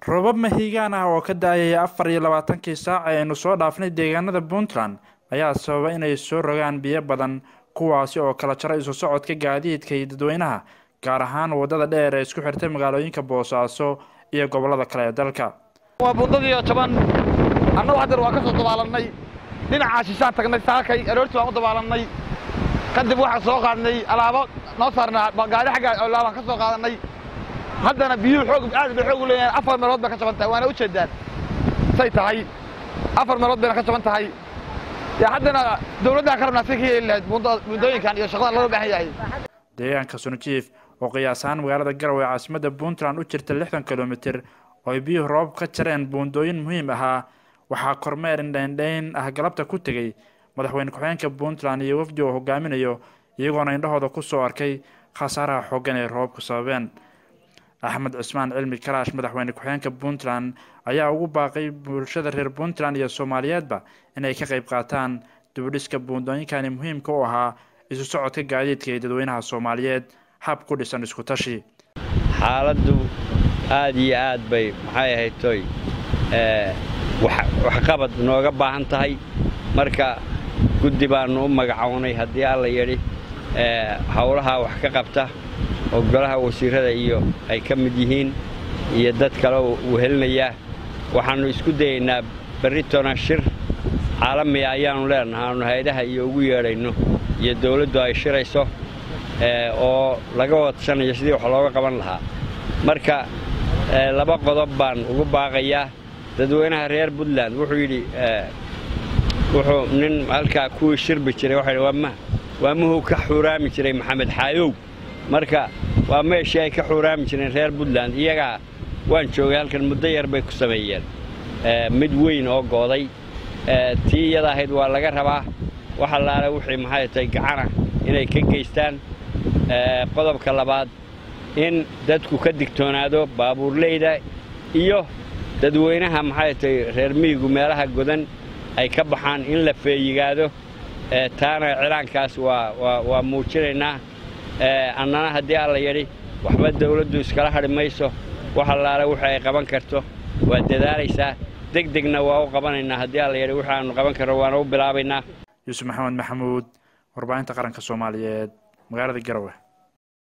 roobab mahiigaan ah oo ka da-ayay afar iyo labaatankii saac ee aynu soo dhaafnay deegaanada puntland ayaa sababa inay soo rogaan biyo badan kuwaasi oo kala jara isu socodka gaadiidka iyo dadweynaha gaar ahaan wadada dheer ee isku xirtay magaalooyinka boosaaso iyo gobolada kale ee dalka waa buundadiiyo jaban annagu hadeer waa ka soo dabaalannay dhinacaa shishaan tagnay saakay aroortii waan u dabaalannay kadib waxaan soo qaadnay alaabo noo saarnaa gaari xagga laabaan ka soo qaadannay haddana biyuhu xoog aad bay xoog u leeyahay afar meelood bay ka jaban tahay waana u jeedaan say tahay afar meelood bayna ka jaban tahay dee haddana dawladdaan ka rabnaa si ka yeeli lahayd buundooyinkan iyo shaqada loo baahan yahay deegaanka sunajiif oo qiyaas ahaan magaalada garowe ee caasimadda puntland u jirta lixdan kilomitir oo ay biyuhu roobab ka jareen buundooyin muhiim ahaa waxaa kormeer indhaindhayn ah galabta ku tegey madaxweyne ku-xigeenka puntland iyo wafdi oo hogaaminayo iyagoona indhahooda ku soo arkay khasaaraha xooggan ee roobabku sababeen axmed cismaan cilmi karaash madaxweyne ku-xigeenka puntland ayaa ugu baaqay bulshada reer puntland iyo soomaaliyeedba inay ka qayb qaataan dibudhiska buundooyinkani muhiimka u ahaa isu socodka gaadiidka iyo dadweynaha soomaaliyeed hab ku dhisan isku tashi xaaladdu aad iyo aad bay maxay ahayd toy waxqabad nooga baahan tahay marka guddi baannu u magacownay haddii alla yidhi howlaha wax ka qabta oo golaha wasiirrada iyo ay ka mid yihiin iyo dad kale uu helinayaa waxaannu isku dayaynaa berritona shir caalamiga ayaannu leenahay aanu hay-adaha iyo ugu yeedhayno iyo dawladdu ay shirayso oo laga wadashanayo sidii wax looga qaban lahaa marka laba qodob baan ugu baaqayaa dadweynaha reer puntland wuxuu yidhi wuxuu nin halkaa kuwii shirbi jiray waxa yidhi waa muhuu ka xuuraami jiray maxamed xaayow marka waa meeshii ay ka xuuraami jireen reer puntland iyagaa waan joogay halkan muddo yar bay ku sameeyeen mid weyn oo gooday tii iyada ahayd waa laga rabaa wax allaale wixii maxay tahay gacana inay ka geystaan qodobka labaad in dadku ka digtoonaado baabuurleyda iyo dadweynaha maxay tahay reer miyigu meelaha godan ay ka baxaan in la feeyigaado taana cilaankaas waa muujinaynaa annana haddii alla yidhi waxba dawladdu iskala hadhi mayso wax allaale wixii ay qaban karto waa dadaalaysaa deg degna waa u qabanaynaa haddii alla yidhi wixii aanu qaban karno waana u bilaabaynaa yuusuf maxamed maxamuud warbaahinta qaranka soomaaliyeed magaalada garowe